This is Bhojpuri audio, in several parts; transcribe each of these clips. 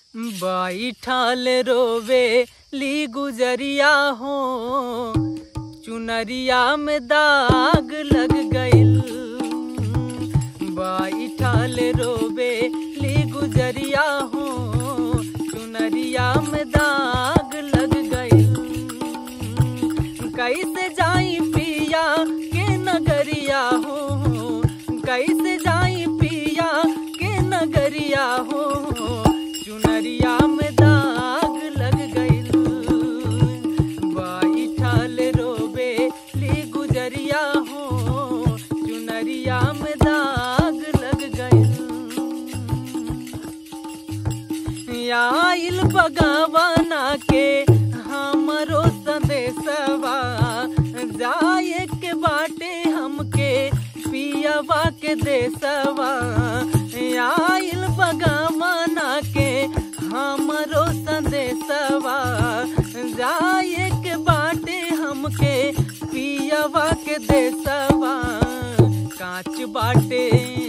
बैठल रोवे ली गुजरिया हो चुनरिया में दाग लग गइल बैठल रोवे ली गुजरिया हो चुनरिया में दाग लग गइल कैसे जाई पिया के नगरिया हो कैसे जाई पिया के नगरिया हो चुनरिया में दाग लग गइल बैठल रोवे ली गुजरिया हो चुनरिया में दाग लग गइल आइल बगावना के हमरो संदेशवा जाए के बाटे हमके पियवा के देशवा आइल बगावना के हमरो संदेशवा जाए के बाटे हमके पियवा के देशवा कांच बाटे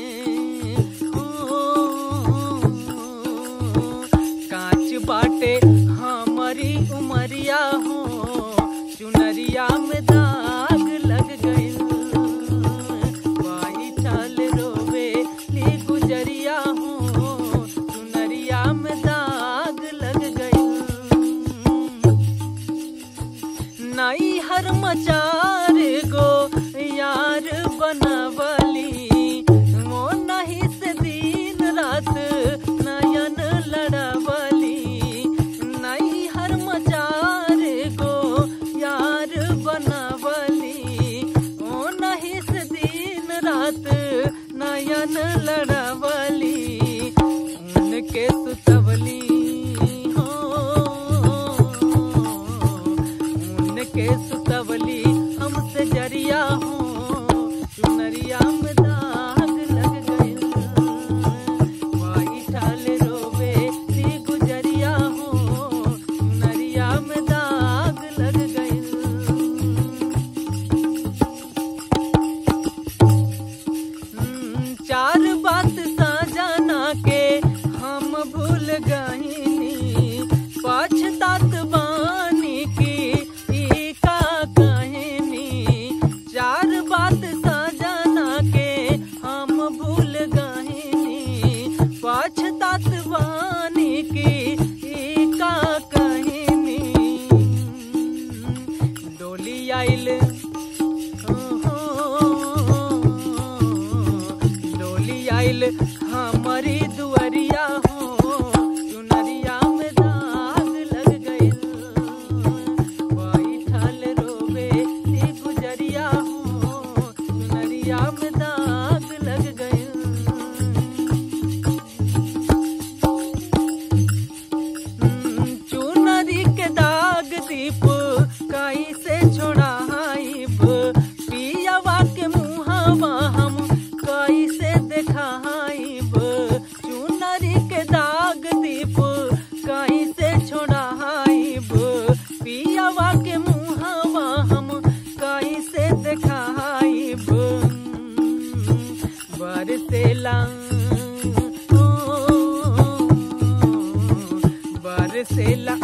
कांच बाटे हमारी उमरिया हो चुनरिया में दाग लग गइल बैठल रोवे ली गुजरिया हो चुनरिया में दाग लग गइल नई हर मचार गो यार बनवली मो नहीं से दिन रात नयन लड़वली नई हर मचार गो यार बनवली ओ नहीं से दिन रात नयन लड़वली उनके सुतवली हो उनके सुतवली हमसे जरिया हो चुनरिया में दाग लग गइल बैठल रोवे सी गुजरिया हो चुनरिया में दाग लग गइल हम्म, चार बात साजना के हम भूल गईनी पछतात बानी की ई का कहानी चार बात साजना के हम भूल गईनी पछतात बानी की ई का कहानी डोली आइल डोली आइल हमारी दुआरिया हो चुनरिया में दाग लग गइल बैठल रोवे ती गुजरिया हो चुनरिया में दाग लग गइल चुनरी के दाग दीप कैसे छोड़ाइब पियावा के मुहावा हम कैसे देखाइब चुनरी के दाग दीप कैसे छोड़ाइब पियावा के मुहावा हम कैसे देखाइब बरसेला ओ, बरसेला